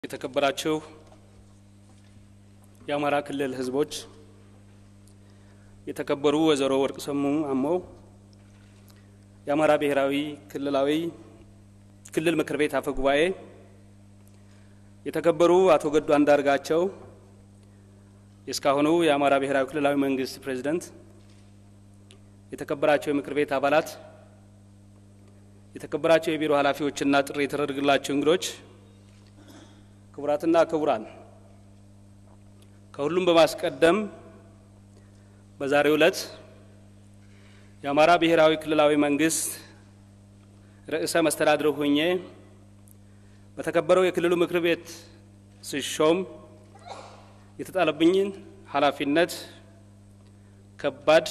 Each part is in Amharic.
የተከበራችሁ የአማራ ክልል ሕዝቦች፣ የተከበሩ ወይዘሮ ወርቅ ሰሙ አሞው የአማራ ብሔራዊ ክልላዊ ክልል ምክር ቤት አፈ ጉባኤ፣ የተከበሩ አቶ ገዱ አንዳርጋቸው የእስካሁኑ የአማራ ብሔራዊ ክልላዊ መንግስት ፕሬዚደንት፣ የተከበራቸው የምክር ቤት አባላት፣ የተከበራቸው የቢሮ ኃላፊዎችና ጥሪ የተደረገላቸው እንግዶች ክቡራትና ክቡራን ከሁሉም በማስቀደም በዛሬው ዕለት የአማራ ብሔራዊ ክልላዊ መንግስት ርዕሰ መስተዳድር ሆኜ በተከበረው የክልሉ ምክር ቤት ስሾም የተጣለብኝን ኃላፊነት ከባድ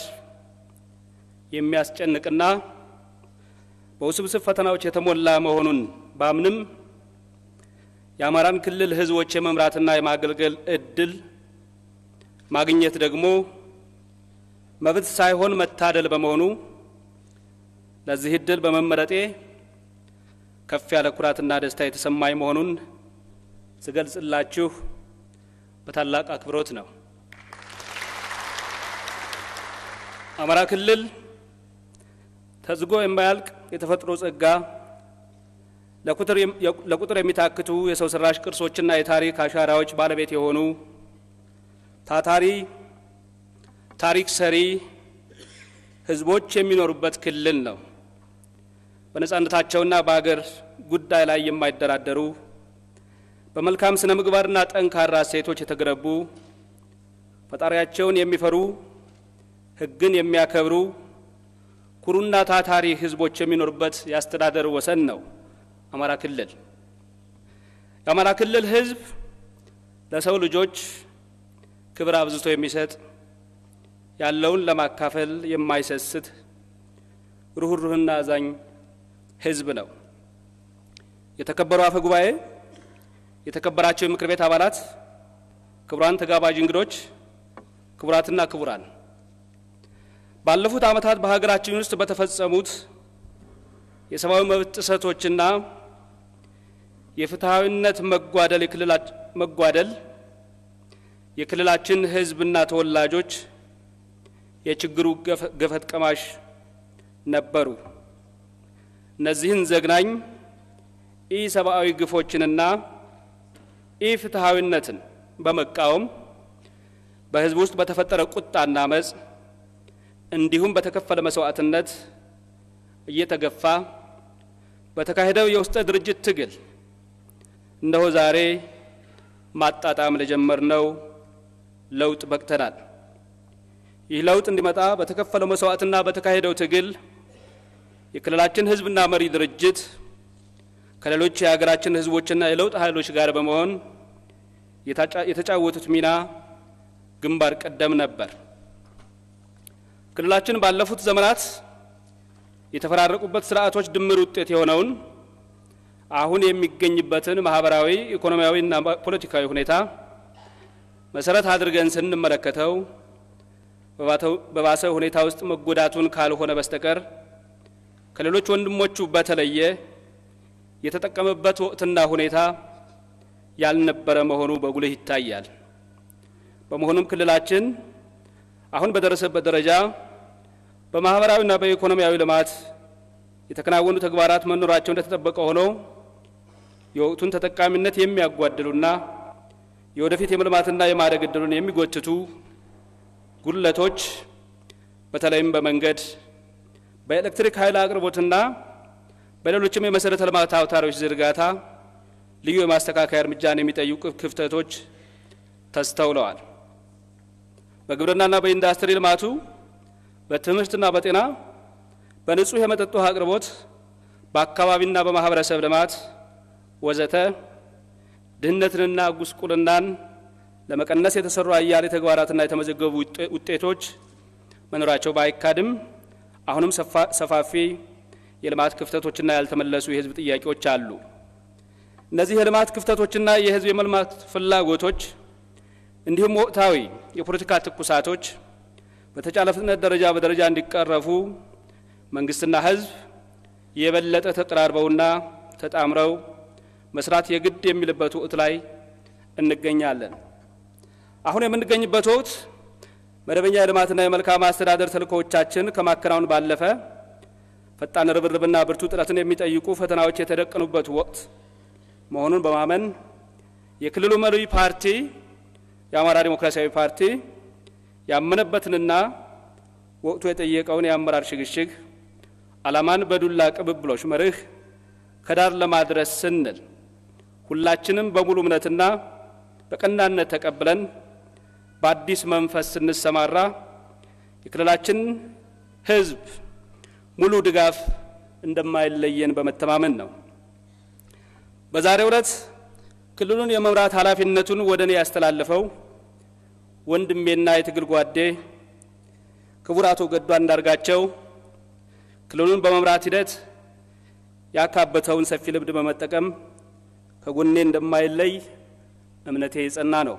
የሚያስጨንቅና በውስብስብ ፈተናዎች የተሞላ መሆኑን ባምንም የአማራን ክልል ሕዝቦች የመምራትና የማገልገል እድል ማግኘት ደግሞ መብት ሳይሆን መታደል በመሆኑ ለዚህ እድል በመመረጤ ከፍ ያለ ኩራትና ደስታ የተሰማኝ መሆኑን ስገልጽላችሁ በታላቅ አክብሮት ነው። አማራ ክልል ተዝጎ የማያልቅ የተፈጥሮ ጸጋ ለቁጥር የሚታክቱ የሰው ሰራሽ ቅርሶችና የታሪክ አሻራዎች ባለቤት የሆኑ ታታሪ ታሪክ ሰሪ ህዝቦች የሚኖሩበት ክልል ነው። በነጻነታቸውና በሀገር ጉዳይ ላይ የማይደራደሩ በመልካም ስነ ምግባርና ጠንካራ እሴቶች የተገነቡ ፈጣሪያቸውን የሚፈሩ ሕግን የሚያከብሩ ኩሩና ታታሪ ህዝቦች የሚኖሩበት የአስተዳደር ወሰን ነው። አማራ ክልል የአማራ ክልል ህዝብ ለሰው ልጆች ክብር አብዝቶ የሚሰጥ ያለውን ለማካፈል የማይሰስት ሩህሩህና አዛኝ ህዝብ ነው። የተከበሩ አፈ ጉባኤ፣ የተከበራቸው የምክር ቤት አባላት፣ ክቡራን ተጋባዥ እንግዶች፣ ክቡራትና ክቡራን ባለፉት ዓመታት በሀገራችን ውስጥ በተፈጸሙት የሰብአዊ መብት ጥሰቶችና የፍትሐዊነት መጓደል መጓደል የክልላችን ህዝብና ተወላጆች የችግሩ ገፈት ቀማሽ ነበሩ። እነዚህን ዘግናኝ ኢ ሰብአዊ ግፎችንና ኢ ፍትሐዊነትን በመቃወም በህዝብ ውስጥ በተፈጠረ ቁጣና አመፅ እንዲሁም በተከፈለ መስዋዕትነት እየተገፋ በተካሄደው የውስጠ ድርጅት ትግል እነሆ ዛሬ ማጣጣም ለጀመርነው ለውጥ በቅተናል። ይህ ለውጥ እንዲመጣ በተከፈለው መስዋዕትና በተካሄደው ትግል የክልላችን ህዝብና መሪ ድርጅት ከሌሎች የሀገራችን ህዝቦችና የለውጥ ኃይሎች ጋር በመሆን የተጫወቱት ሚና ግንባር ቀደም ነበር። ክልላችን ባለፉት ዘመናት የተፈራረቁበት ስርዓቶች ድምር ውጤት የሆነውን አሁን የሚገኝበትን ማህበራዊ፣ ኢኮኖሚያዊና ፖለቲካዊ ሁኔታ መሰረት አድርገን ስንመለከተው በባሰ ሁኔታ ውስጥ መጎዳቱን ካልሆነ በስተቀር ከሌሎች ወንድሞቹ በተለየ የተጠቀመበት ወቅትና ሁኔታ ያልነበረ መሆኑ በጉልህ ይታያል። በመሆኑም ክልላችን አሁን በደረሰበት ደረጃ በማህበራዊና በኢኮኖሚያዊ ልማት የተከናወኑ ተግባራት መኖራቸው እንደተጠበቀ ሆኖ የወቅቱን ተጠቃሚነት የሚያጓድሉና የወደፊት የመልማትና የማደግ እድሉን የሚጎትቱ ጉድለቶች በተለይም በመንገድ፣ በኤሌክትሪክ ኃይል አቅርቦትና በሌሎችም የመሰረተ ልማት አውታሮች ዝርጋታ ልዩ የማስተካከያ እርምጃን የሚጠይቁ ክፍተቶች ተስተውለዋል። በግብርናና በኢንዱስትሪ ልማቱ፣ በትምህርትና በጤና፣ በንጹህ የመጠጥ ውሃ አቅርቦት፣ በአካባቢና በማህበረሰብ ልማት ወዘተ ድህነትንና ጉስቁልናን ለመቀነስ የተሰሩ አያሌ ተግባራትና የተመዘገቡ ውጤቶች መኖራቸው ባይካድም አሁንም ሰፋፊ የልማት ክፍተቶችና ያልተመለሱ የህዝብ ጥያቄዎች አሉ። እነዚህ የልማት ክፍተቶችና የህዝብ የመልማት ፍላጎቶች እንዲሁም ወቅታዊ የፖለቲካ ትኩሳቶች በተቻለ ፍጥነት ደረጃ በደረጃ እንዲቀረፉ መንግስትና ህዝብ የበለጠ ተቀራርበውና ተጣምረው መስራት የግድ የሚልበት ወቅት ላይ እንገኛለን። አሁን የምንገኝበት ወቅት መደበኛ የልማትና የመልካም አስተዳደር ተልእኮዎቻችን ከማከናወን ባለፈ ፈጣን ርብርብና ብርቱ ጥረትን የሚጠይቁ ፈተናዎች የተደቀኑበት ወቅት መሆኑን በማመን የክልሉ መሪ ፓርቲ የአማራ ዲሞክራሲያዊ ፓርቲ ያመነበትንና ወቅቱ የጠየቀውን የአመራር ሽግሽግ ዓላማን በዱላ ቅብብሎች መርህ ከዳር ለማድረስ ስንል ሁላችንም በሙሉ እምነትና በቀናነት ተቀብለን በአዲስ መንፈስ ስንሰማራ የክልላችን ሕዝብ ሙሉ ድጋፍ እንደማይለየን በመተማመን ነው። በዛሬው ዕለት ክልሉን የመምራት ኃላፊነቱን ወደ እኔ ያስተላለፈው ወንድሜና የትግል ጓዴ ክቡር አቶ ገዱ አንዳርጋቸው ክልሉን በመምራት ሂደት ያካበተውን ሰፊ ልምድ በመጠቀም ከጎኔ እንደማይለይ እምነቴ የጸና ነው።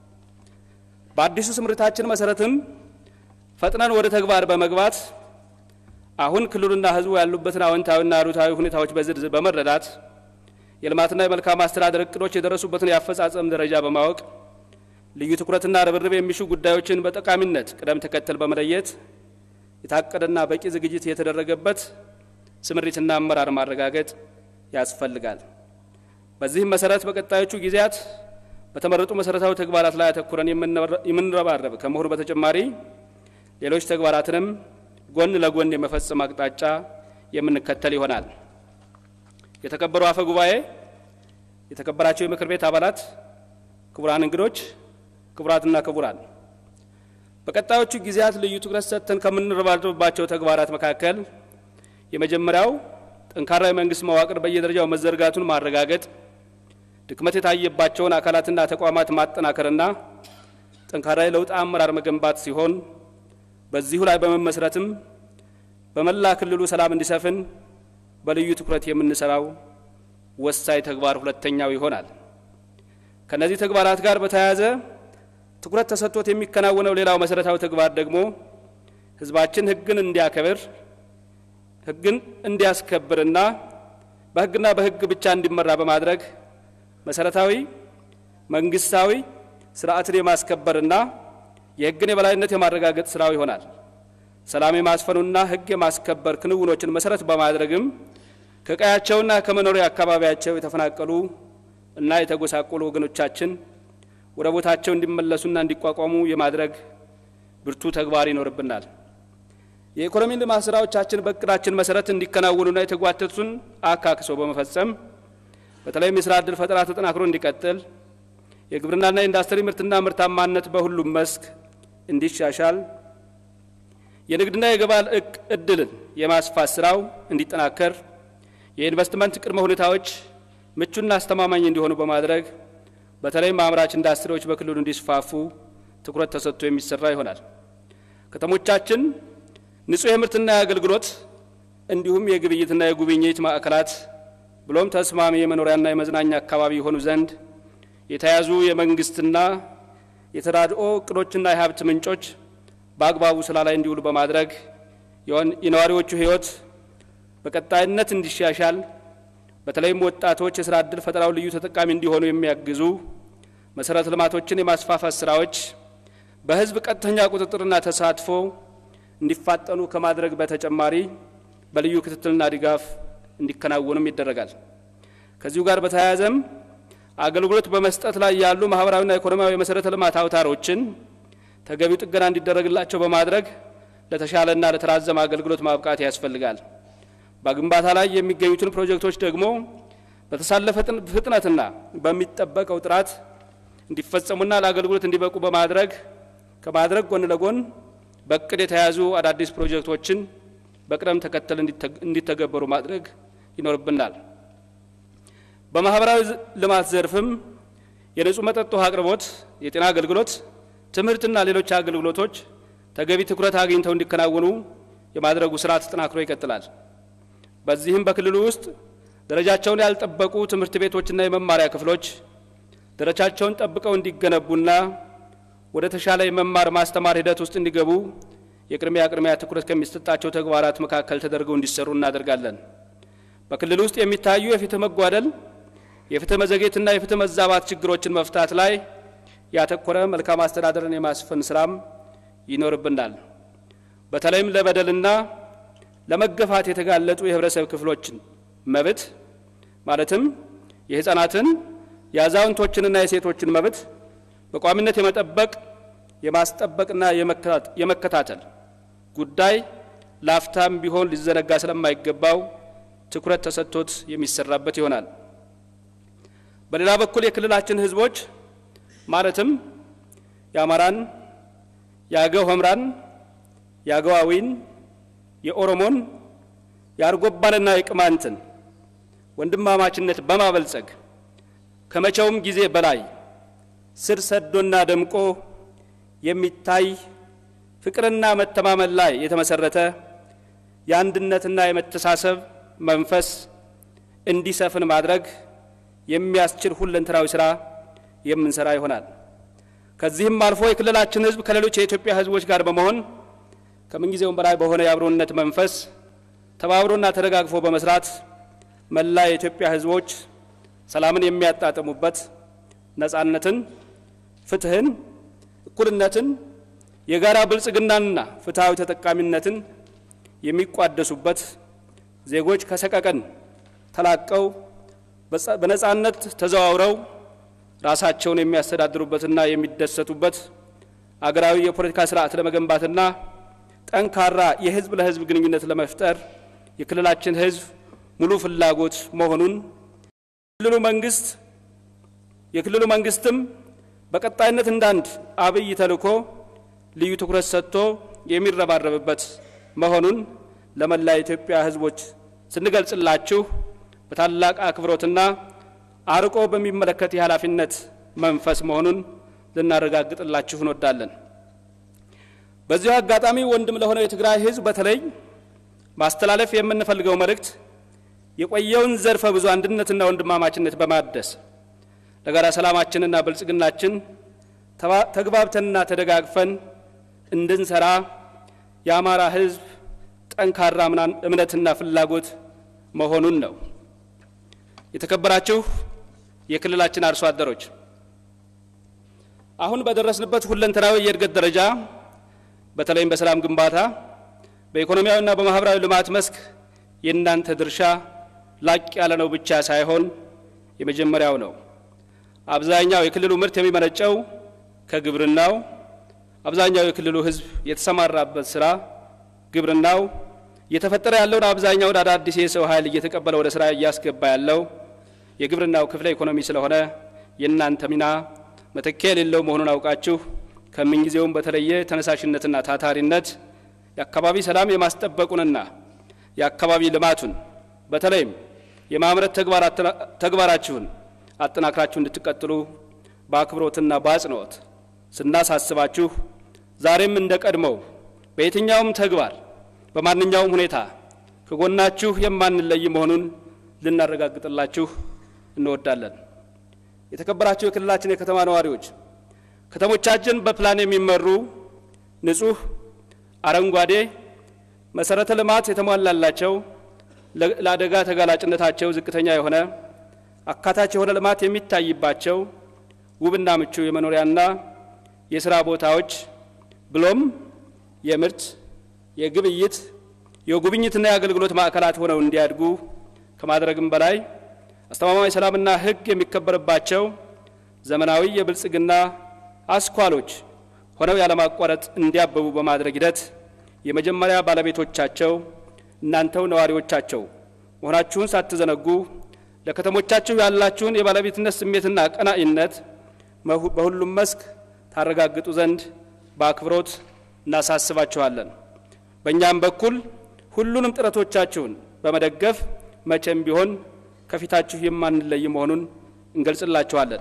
በአዲሱ ስምሪታችን መሰረትም ፈጥነን ወደ ተግባር በመግባት አሁን ክልሉና ሕዝቡ ያሉበትን አዎንታዊና አሉታዊ ሁኔታዎች በዝርዝር በመረዳት የልማትና የመልካም አስተዳደር እቅዶች የደረሱበትን የአፈጻጸም ደረጃ በማወቅ ልዩ ትኩረትና ርብርብ የሚሹ ጉዳዮችን በጠቃሚነት ቅደም ተከተል በመለየት የታቀደና በቂ ዝግጅት የተደረገበት ስምሪትና አመራር ማረጋገጥ ያስፈልጋል። በዚህም መሰረት በቀጣዮቹ ጊዜያት በተመረጡ መሰረታዊ ተግባራት ላይ አተኩረን የምንረባረብ ከመሆኑ በተጨማሪ ሌሎች ተግባራትንም ጎን ለጎን የመፈጸም አቅጣጫ የምንከተል ይሆናል። የተከበሩ አፈ ጉባኤ፣ የተከበራቸው የምክር ቤት አባላት፣ ክቡራን እንግዶች፣ ክቡራትና ክቡራን በቀጣዮቹ ጊዜያት ልዩ ትኩረት ሰጥተን ከምንረባረብባቸው ተግባራት መካከል የመጀመሪያው ጠንካራ የመንግስት መዋቅር በየደረጃው መዘርጋቱን ማረጋገጥ፣ ድክመት የታየባቸውን አካላትና ተቋማት ማጠናከርና ጠንካራ የለውጥ አመራር መገንባት ሲሆን በዚሁ ላይ በመመስረትም በመላ ክልሉ ሰላም እንዲሰፍን በልዩ ትኩረት የምንሰራው ወሳኝ ተግባር ሁለተኛው ይሆናል። ከነዚህ ተግባራት ጋር በተያያዘ ትኩረት ተሰጥቶት የሚከናወነው ሌላው መሰረታዊ ተግባር ደግሞ ህዝባችን ህግን እንዲያከብር ህግን እንዲያስከብርና በህግና በህግ ብቻ እንዲመራ በማድረግ መሰረታዊ መንግስታዊ ስርዓትን የማስከበርና የህግን የበላይነት የማረጋገጥ ስራው ይሆናል። ሰላም የማስፈኑና ህግ የማስከበር ክንውኖችን መሰረት በማድረግም ከቀያቸውና ከመኖሪያ አካባቢያቸው የተፈናቀሉ እና የተጎሳቆሉ ወገኖቻችን ወደ ቦታቸው እንዲመለሱና እንዲቋቋሙ የማድረግ ብርቱ ተግባር ይኖርብናል። የኢኮኖሚ ልማት ስራዎቻችን በእቅዳችን መሰረት እንዲከናወኑና የተጓተቱን አካክሶ በመፈጸም በተለይም የስራ ዕድል ፈጠራ ተጠናክሮ እንዲቀጥል የግብርናና የኢንዱስትሪ ምርትና ምርታማነት በሁሉም መስክ እንዲሻሻል የንግድና የገበያ እድልን የማስፋት ስራው እንዲጠናከር የኢንቨስትመንት ቅድመ ሁኔታዎች ምቹና አስተማማኝ እንዲሆኑ በማድረግ በተለይም አምራች ኢንዱስትሪዎች በክልሉ እንዲስፋፉ ትኩረት ተሰጥቶ የሚሰራ ይሆናል። ከተሞቻችን ንጹህ የምርትና የአገልግሎት እንዲሁም የግብይትና የጉብኝት ማዕከላት ብሎም ተስማሚ የመኖሪያና የመዝናኛ አካባቢ የሆኑ ዘንድ የተያዙ የመንግስትና የተራድኦ እቅዶችና የሀብት ምንጮች በአግባቡ ስራ ላይ እንዲውሉ በማድረግ የነዋሪዎቹ ሕይወት በቀጣይነት እንዲሻሻል በተለይም ወጣቶች የስራ ዕድል ፈጠራው ልዩ ተጠቃሚ እንዲሆኑ የሚያግዙ መሰረተ ልማቶችን የማስፋፋት ስራዎች በህዝብ ቀጥተኛ ቁጥጥርና ተሳትፎ እንዲፋጠኑ ከማድረግ በተጨማሪ በልዩ ክትትልና ድጋፍ እንዲከናወኑም ይደረጋል። ከዚሁ ጋር በተያያዘም አገልግሎት በመስጠት ላይ ያሉ ማህበራዊና ኢኮኖሚያዊ የመሰረተ ልማት አውታሮችን ተገቢው ጥገና እንዲደረግላቸው በማድረግ ለተሻለና ለተራዘመ አገልግሎት ማብቃት ያስፈልጋል። በግንባታ ላይ የሚገኙትን ፕሮጀክቶች ደግሞ በተሳለፈ ፍጥነትና በሚጠበቀው ጥራት እንዲፈጸሙና ለአገልግሎት እንዲበቁ በማድረግ ከማድረግ ጎን ለጎን በእቅድ የተያዙ አዳዲስ ፕሮጀክቶችን በቅደም ተከተል እንዲተገበሩ ማድረግ ይኖርብናል። በማህበራዊ ልማት ዘርፍም የንጹህ መጠጥ ውሃ አቅርቦት፣ የጤና አገልግሎት፣ ትምህርትና ሌሎች አገልግሎቶች ተገቢ ትኩረት አግኝተው እንዲከናወኑ የማድረጉ ስራ ተጠናክሮ ይቀጥላል። በዚህም በክልሉ ውስጥ ደረጃቸውን ያልጠበቁ ትምህርት ቤቶችና የመማሪያ ክፍሎች ደረጃቸውን ጠብቀው እንዲገነቡና ወደ ተሻለ የመማር ማስተማር ሂደት ውስጥ እንዲገቡ የቅድሚያ ቅድሚያ ትኩረት ከሚሰጣቸው ተግባራት መካከል ተደርገው እንዲሰሩ እናደርጋለን። በክልል ውስጥ የሚታዩ የፍትህ መጓደል፣ የፍትህ መዘግየትና የፍትህ መዛባት ችግሮችን መፍታት ላይ ያተኮረ መልካም አስተዳደርን የማስፈን ስራም ይኖርብናል። በተለይም ለበደልና ለመገፋት የተጋለጡ የህብረተሰብ ክፍሎችን መብት ማለትም የህፃናትን የአዛውንቶችንና የሴቶችን መብት በቋሚነት የመጠበቅ የማስጠበቅና የመከታተል ጉዳይ ላፍታም ቢሆን ሊዘነጋ ስለማይገባው ትኩረት ተሰጥቶት የሚሰራበት ይሆናል። በሌላ በኩል የክልላችን ህዝቦች ማለትም የአማራን፣ የአገው ሆምራን፣ የአገዋዊን፣ የኦሮሞን፣ የአርጎባንና የቅማንትን ወንድማማችነት በማበልጸግ ከመቼውም ጊዜ በላይ ስር ሰዶና ደምቆ የሚታይ ፍቅርና መተማመን ላይ የተመሰረተ የአንድነትና የመተሳሰብ መንፈስ እንዲሰፍን ማድረግ የሚያስችል ሁለንተናዊ ስራ የምንሰራ ይሆናል። ከዚህም አልፎ የክልላችን ህዝብ ከሌሎች የኢትዮጵያ ህዝቦች ጋር በመሆን ከምንጊዜውም በላይ በሆነ የአብሮነት መንፈስ ተባብሮና ተደጋግፎ በመስራት መላ የኢትዮጵያ ህዝቦች ሰላምን የሚያጣጥሙበት ነጻነትን፣ ፍትህን፣ እኩልነትን፣ የጋራ ብልጽግናንና ፍትሐዊ ተጠቃሚነትን የሚቋደሱበት ዜጎች ከሰቀቀን ተላቀው በነጻነት ተዘዋውረው ራሳቸውን የሚያስተዳድሩበትና የሚደሰቱበት አገራዊ የፖለቲካ ስርዓት ለመገንባትና ጠንካራ የህዝብ ለህዝብ ግንኙነት ለመፍጠር የክልላችን ህዝብ ሙሉ ፍላጎት መሆኑን የክልሉ መንግስት የክልሉ መንግስትም በቀጣይነት እንዳንድ አብይ ተልዕኮ ልዩ ትኩረት ሰጥቶ የሚረባረብበት መሆኑን ለመላ የኢትዮጵያ ህዝቦች ስንገልጽላችሁ በታላቅ አክብሮትና አርቆ በሚመለከት የኃላፊነት መንፈስ መሆኑን ልናረጋግጥላችሁ እንወዳለን። በዚሁ አጋጣሚ ወንድም ለሆነው የትግራይ ህዝብ በተለይ ማስተላለፍ የምንፈልገው መልእክት የቆየውን ዘርፈ ብዙ አንድነትና ወንድማማችነት በማደስ ለጋራ ሰላማችንና ብልጽግናችን ተግባብተንና ተደጋግፈን እንድንሰራ የአማራ ህዝብ ጠንካራ እምነትና ፍላጎት መሆኑን ነው። የተከበራችሁ የክልላችን አርሶ አደሮች አሁን በደረስንበት ሁለንተናዊ የእድገት ደረጃ በተለይም በሰላም ግንባታ በኢኮኖሚያዊና በማህበራዊ ልማት መስክ የእናንተ ድርሻ ላቅ ያለ ነው ብቻ ሳይሆን የመጀመሪያው ነው። አብዛኛው የክልሉ ምርት የሚመነጨው ከግብርናው፣ አብዛኛው የክልሉ ህዝብ የተሰማራበት ስራ ግብርናው፣ እየተፈጠረ ያለውን አብዛኛውን አዳዲስ የሰው ኃይል እየተቀበለ ወደ ስራ እያስገባ ያለው የግብርናው ክፍለ ኢኮኖሚ ስለሆነ የእናንተ ሚና መተኪያ የሌለው መሆኑን አውቃችሁ ከምንጊዜውም በተለየ ተነሳሽነትና ታታሪነት የአካባቢ ሰላም የማስጠበቁንና የአካባቢ ልማቱን በተለይም የማምረት ተግባራችሁን አጠናክራችሁ እንድትቀጥሉ በአክብሮትና በአጽንኦት ስናሳስባችሁ ዛሬም እንደ ቀድሞው በየትኛውም ተግባር በማንኛውም ሁኔታ ከጎናችሁ የማንለይ መሆኑን ልናረጋግጥላችሁ እንወዳለን። የተከበራችሁ የክልላችን የከተማ ነዋሪዎች ከተሞቻችን በፕላን የሚመሩ ንጹህ፣ አረንጓዴ፣ መሰረተ ልማት የተሟላላቸው ለአደጋ ተጋላጭነታቸው ዝቅተኛ የሆነ አካታች የሆነ ልማት የሚታይባቸው ውብና ምቹ የመኖሪያና የስራ ቦታዎች ብሎም የምርት፣ የግብይት፣ የጉብኝትና የአገልግሎት ማዕከላት ሆነው እንዲያድጉ ከማድረግም በላይ አስተማማኝ ሰላምና ሕግ የሚከበርባቸው ዘመናዊ የብልጽግና አስኳሎች ሆነው ያለማቋረጥ እንዲያበቡ በማድረግ ሂደት የመጀመሪያ ባለቤቶቻቸው እናንተው ነዋሪዎቻቸው መሆናችሁን ሳትዘነጉ ለከተሞቻችሁ ያላችሁን የባለቤትነት ስሜትና ቀናኢነት በሁሉም መስክ ታረጋግጡ ዘንድ በአክብሮት እናሳስባችኋለን። በእኛም በኩል ሁሉንም ጥረቶቻችሁን በመደገፍ መቼም ቢሆን ከፊታችሁ የማንለይ መሆኑን እንገልጽላችኋለን።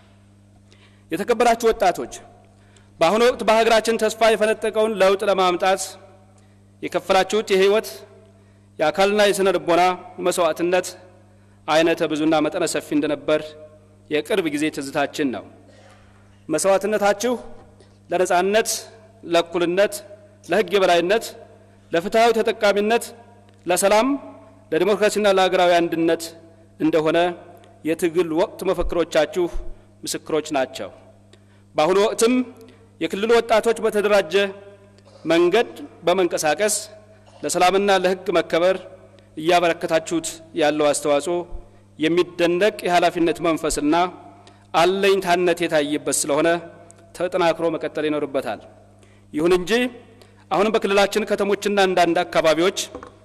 የተከበራችሁ ወጣቶች በአሁኑ ወቅት በሀገራችን ተስፋ የፈነጠቀውን ለውጥ ለማምጣት የከፈላችሁት የህይወት የአካልና የስነ ልቦና መስዋዕትነት አይነተ ብዙና መጠነ ሰፊ እንደነበር የቅርብ ጊዜ ትዝታችን ነው። መስዋዕትነታችሁ ለነጻነት፣ ለእኩልነት፣ ለህግ የበላይነት፣ ለፍትሐዊ ተጠቃሚነት፣ ለሰላም፣ ለዲሞክራሲና ለሀገራዊ አንድነት እንደሆነ የትግል ወቅት መፈክሮቻችሁ ምስክሮች ናቸው። በአሁኑ ወቅትም የክልሉ ወጣቶች በተደራጀ መንገድ በመንቀሳቀስ ለሰላምና ለሕግ መከበር እያበረከታችሁት ያለው አስተዋጽኦ የሚደነቅ የኃላፊነት መንፈስና አለኝታነት የታየበት ስለሆነ ተጠናክሮ መቀጠል ይኖርበታል። ይሁን እንጂ አሁንም በክልላችን ከተሞችና አንዳንድ አካባቢዎች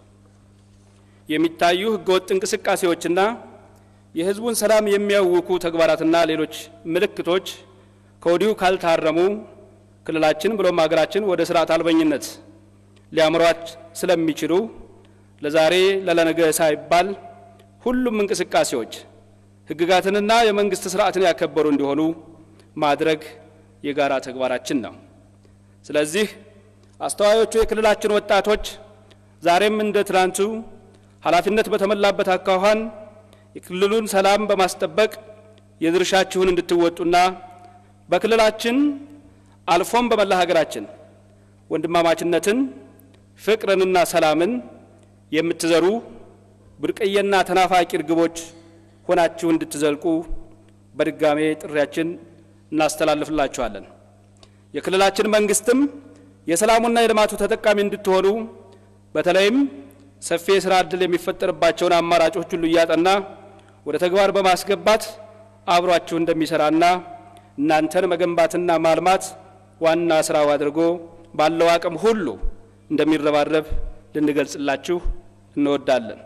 የሚታዩ ህገወጥ እንቅስቃሴዎችና የህዝቡን ሰላም የሚያውኩ ተግባራትና ሌሎች ምልክቶች ከወዲሁ ካልታረሙ ክልላችን ብሎም ሀገራችን ወደ ስርዓት አልበኝነት ሊያምሯት ስለሚችሉ ለዛሬ ለለነገ ሳይባል ሁሉም እንቅስቃሴዎች ህግጋትንና የመንግስት ስርዓትን ያከበሩ እንዲሆኑ ማድረግ የጋራ ተግባራችን ነው። ስለዚህ አስተዋዮቹ የክልላችን ወጣቶች ዛሬም እንደ ትናንቱ ኃላፊነት በተሞላበት አኳኋን የክልሉን ሰላም በማስጠበቅ የድርሻችሁን እንድትወጡና በክልላችን አልፎም በመላ ሀገራችን ወንድማማችነትን፣ ፍቅርንና ሰላምን የምትዘሩ ብርቅዬና ተናፋቂ እርግቦች ሆናችሁ እንድትዘልቁ በድጋሜ ጥሪያችን እናስተላልፍላችኋለን። የክልላችን መንግስትም የሰላሙና የልማቱ ተጠቃሚ እንድትሆኑ በተለይም ሰፊ የስራ ዕድል የሚፈጠርባቸውን አማራጮች ሁሉ እያጠና ወደ ተግባር በማስገባት አብሯችሁ እንደሚሰራና እናንተን መገንባትና ማልማት ዋና ስራው አድርጎ ባለው አቅም ሁሉ እንደሚረባረብ ልንገልጽላችሁ እንወዳለን።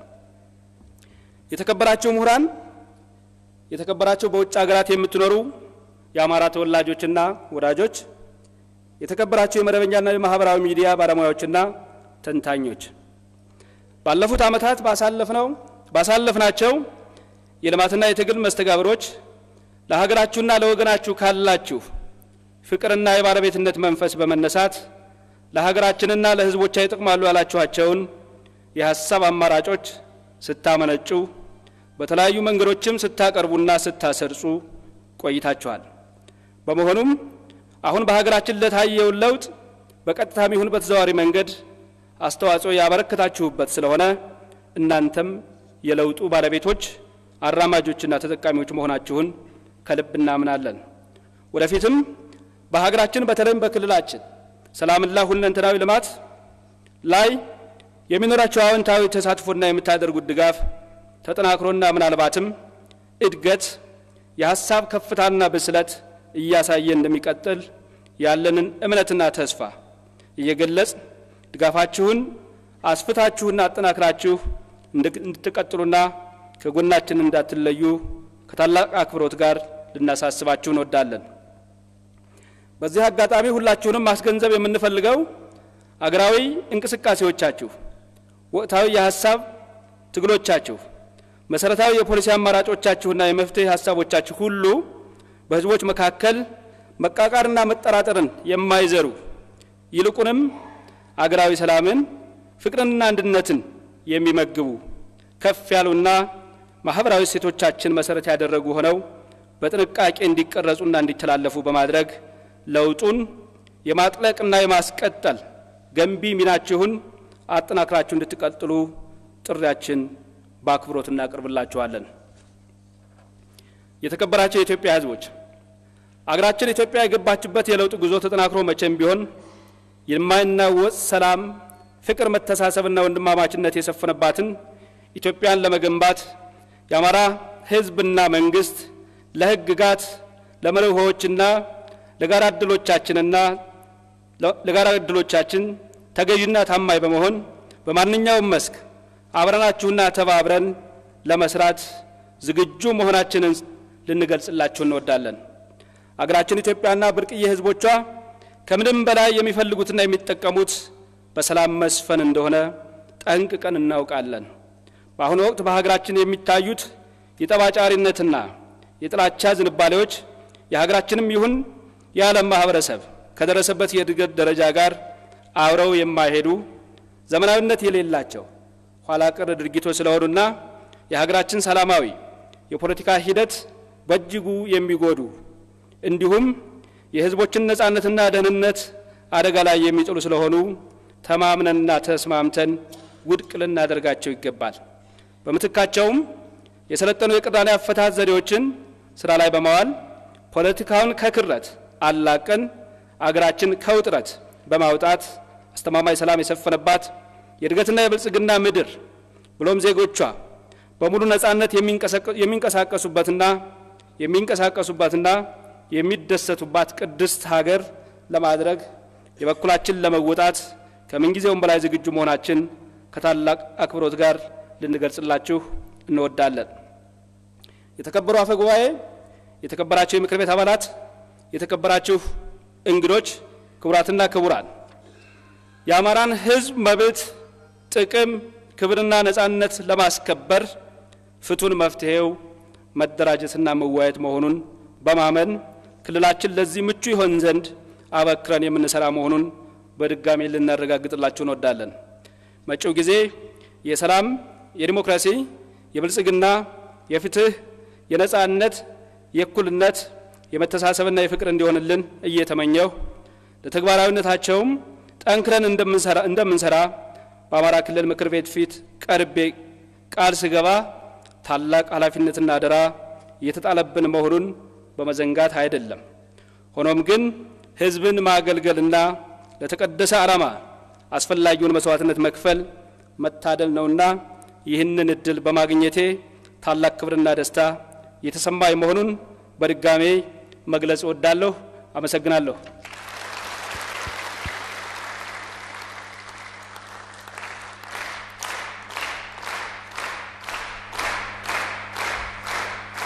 የተከበራችሁ ምሁራን፣ የተከበራችሁ በውጭ ሀገራት የምትኖሩ የአማራ ተወላጆችና ወዳጆች፣ የተከበራችሁ የመደበኛና የማህበራዊ ሚዲያ ባለሙያዎችና ተንታኞች ባለፉት ዓመታት ባሳለፍነው ባሳለፍናቸው የልማትና የትግል መስተጋብሮች ለሀገራችሁና ለወገናችሁ ካላችሁ ፍቅርና የባለቤትነት መንፈስ በመነሳት ለሀገራችንና ለሕዝቦቿ ይጠቅማሉ ያላችኋቸውን የሀሳብ አማራጮች ስታመነጩ በተለያዩ መንገዶችም ስታቀርቡና ስታሰርጹ ቆይታችኋል። በመሆኑም አሁን በሀገራችን ለታየውን ለውጥ በቀጥታም ይሁን በተዘዋዋሪ መንገድ አስተዋጽኦ ያበረከታችሁበት ስለሆነ እናንተም የለውጡ ባለቤቶች አራማጆችና ተጠቃሚዎች መሆናችሁን ከልብ እናምናለን። ወደፊትም በሀገራችን በተለይም በክልላችን ሰላምና ሁለንተናዊ ልማት ላይ የሚኖራቸው አዎንታዊ ተሳትፎና የምታደርጉት ድጋፍ ተጠናክሮና ምናልባትም እድገት የሀሳብ ከፍታና ብስለት እያሳየ እንደሚቀጥል ያለንን እምነትና ተስፋ እየገለጽ ድጋፋችሁን አስፍታችሁና አጠናክራችሁ እንድትቀጥሉና ከጎናችን እንዳትለዩ ከታላቅ አክብሮት ጋር ልናሳስባችሁ እንወዳለን። በዚህ አጋጣሚ ሁላችሁንም ማስገንዘብ የምንፈልገው አገራዊ እንቅስቃሴዎቻችሁ፣ ወቅታዊ የሀሳብ ትግሎቻችሁ፣ መሰረታዊ የፖሊሲ አማራጮቻችሁና የመፍትሄ ሀሳቦቻችሁ ሁሉ በሕዝቦች መካከል መቃቃርና መጠራጠርን የማይዘሩ ይልቁንም አገራዊ ሰላምን፣ ፍቅርንና አንድነትን የሚመግቡ ከፍ ያሉና ማህበራዊ እሴቶቻችን መሰረት ያደረጉ ሆነው በጥንቃቄ እንዲቀረጹና እንዲተላለፉ በማድረግ ለውጡን የማጥለቅና የማስቀጠል ገንቢ ሚናችሁን አጠናክራችሁ እንድትቀጥሉ ጥሪያችን በአክብሮት እናቀርብላችኋለን። የተከበራቸው የኢትዮጵያ ሕዝቦች አገራችን ኢትዮጵያ የገባችበት የለውጥ ጉዞ ተጠናክሮ መቼም ቢሆን የማይናወጽ ሰላም፣ ፍቅር፣ መተሳሰብና ወንድማማችነት የሰፈነባትን ኢትዮጵያን ለመገንባት የአማራ ሕዝብና መንግስት ለሕግጋት ለመርሆዎችና ለጋራ እድሎቻችንና ለጋራ እድሎቻችን ተገዥና ታማኝ በመሆን በማንኛውም መስክ አብረናችሁና ተባብረን ለመስራት ዝግጁ መሆናችንን ልንገልጽላችሁ እንወዳለን። አገራችን ኢትዮጵያና ብርቅዬ ሕዝቦቿ ከምንም በላይ የሚፈልጉትና የሚጠቀሙት በሰላም መስፈን እንደሆነ ጠንቅቀን እናውቃለን። በአሁኑ ወቅት በሀገራችን የሚታዩት የጠባጫሪነትና የጥላቻ ዝንባሌዎች የሀገራችንም ይሁን የዓለም ማህበረሰብ ከደረሰበት የእድገት ደረጃ ጋር አብረው የማይሄዱ ዘመናዊነት የሌላቸው ኋላ ቀር ድርጊቶች ስለሆኑና የሀገራችን ሰላማዊ የፖለቲካ ሂደት በእጅጉ የሚጎዱ እንዲሁም የሕዝቦችን ነጻነትና ደህንነት አደጋ ላይ የሚጥሉ ስለሆኑ ተማምነንና ተስማምተን ውድቅ ልናደርጋቸው ይገባል። በምትካቸውም የሰለጠኑ የቅራኔ አፈታት ዘዴዎችን ስራ ላይ በማዋል ፖለቲካውን ከክረት አላቀን አገራችን ከውጥረት በማውጣት አስተማማኝ ሰላም የሰፈነባት የእድገትና የብልጽግና ምድር ብሎም ዜጎቿ በሙሉ ነጻነት የሚንቀሳቀሱበትና የሚንቀሳቀሱባትና የሚደሰቱባት ቅድስት ሀገር ለማድረግ የበኩላችን ለመወጣት ከምንጊዜውም በላይ ዝግጁ መሆናችን ከታላቅ አክብሮት ጋር ልንገልጽላችሁ እንወዳለን። የተከበሩ አፈ ጉባኤ፣ የተከበራችሁ የምክር ቤት አባላት፣ የተከበራችሁ እንግዶች፣ ክቡራትና ክቡራን የአማራን ሕዝብ መብት፣ ጥቅም፣ ክብርና ነጻነት ለማስከበር ፍቱን መፍትሄው መደራጀትና መወያየት መሆኑን በማመን ክልላችን ለዚህ ምቹ ይሆን ዘንድ አበክረን የምንሰራ መሆኑን በድጋሚ ልናረጋግጥላችሁ እንወዳለን። መጪው ጊዜ የሰላም፣ የዲሞክራሲ፣ የብልጽግና፣ የፍትህ፣ የነጻነት፣ የእኩልነት፣ የመተሳሰብና የፍቅር እንዲሆንልን እየተመኘሁ ለተግባራዊነታቸውም ጠንክረን እንደምንሰራ በአማራ ክልል ምክር ቤት ፊት ቀርቤ ቃል ስገባ ታላቅ ኃላፊነትና አደራ እየተጣለብን መሆኑን በመዘንጋት አይደለም። ሆኖም ግን ህዝብን ማገልገልና ለተቀደሰ ዓላማ አስፈላጊውን መስዋዕትነት መክፈል መታደል ነውና ይህንን እድል በማግኘቴ ታላቅ ክብርና ደስታ የተሰማኝ መሆኑን በድጋሜ መግለጽ እወዳለሁ። አመሰግናለሁ።